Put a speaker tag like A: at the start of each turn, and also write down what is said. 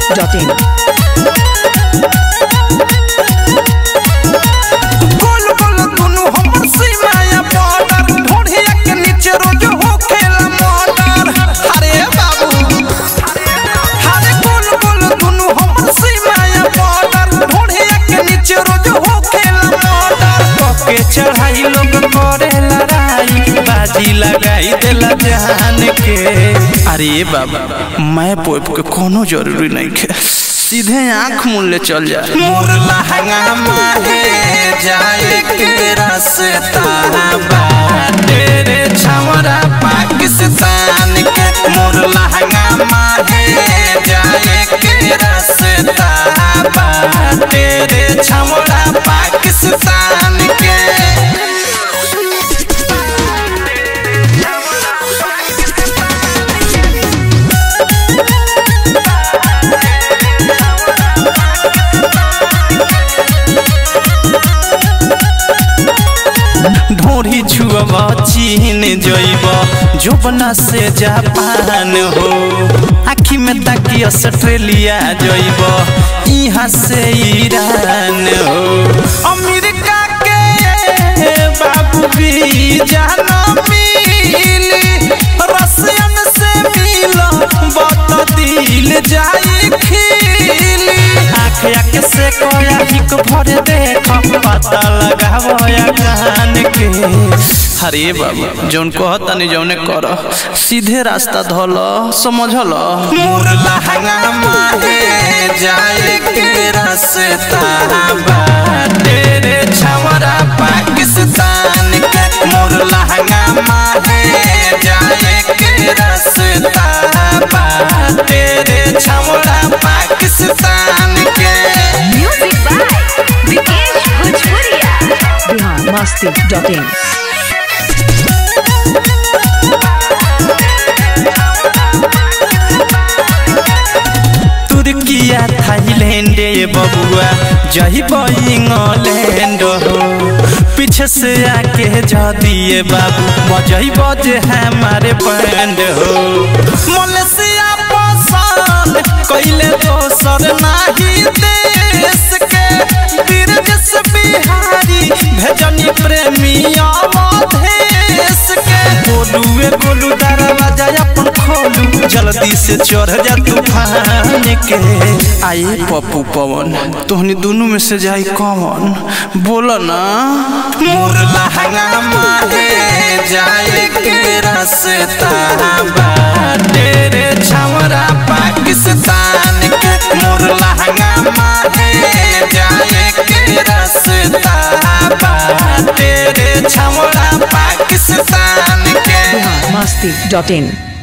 A: masti.in.
B: गोल गोल दुनु हमर सीमाया border ढोढ़िया के नीचे रोज होखेला मर्डर अरे बाबू अरे गोल गोल दुनु हमर सीमाया बॉर्डर ढोढ़िया के नीचे रोज होखेला मर्डर पके चढ़ाई लोग करे लड़ाई बाजी लगाई देला जान के अरे बाबा मैं पोप के कोनो जरूरी नहीं है सीधे आंख मूल ले चल जा मोर लहंगा माहे जाए के रास्ता बाटे रे छमरा पाकिस्तान के मोर लहंगा माहे जाए के रास्ता बाटे रे छमरा पाकिस्तान के ढोरी छुअब चीन जइब जोबना से जापान हो आखी में ताकि ऑस्ट्रेलिया जइब यहाँ से ईरान हो अमेरिका के बाबू भी जाना मिली रसियन से मिल बत दिल जाई खिली आँख आँख से कोया हिक भर देख पता लगावया कान के अरे बाबा जौन कहता नहीं जौने कर सीधे रास्ता धल समझल मोर लहंगा माहे जाए के रास्ता बाटे रे छवरा पाकिस्तान के मोर लहंगा माहे जाए के रास्ता बाटे रे छवरा पाकिस्तान के
C: Music by Vikesh Bhojpuria.
A: Bihar masti.in.
B: तुर्किया थाईलैंड ये बबुआ जही इंग्लैंड हो पीछे से आके जा दिए बाबू बजही बजे हमारे बैंड हो मलेशिया पसंद कैले दोसर नाही देश के बिरजस बिहारी भेजनी प्रेमिया देश के गोलुए गोलू दरवाजा अपन खोलू जल्दी से चढ़ जा तूफान के आए पप्पू पवन तोहनी दोनों में से जाई कौन बोलो ना मोर लहंगा माहे जाए के रास्ता बाटे रे छवरा पाकिस्तान के मोर लहंगा माहे जाए के रास्ता बाटे रे छवरा पाकिस्तान के
A: Bihar masti.in.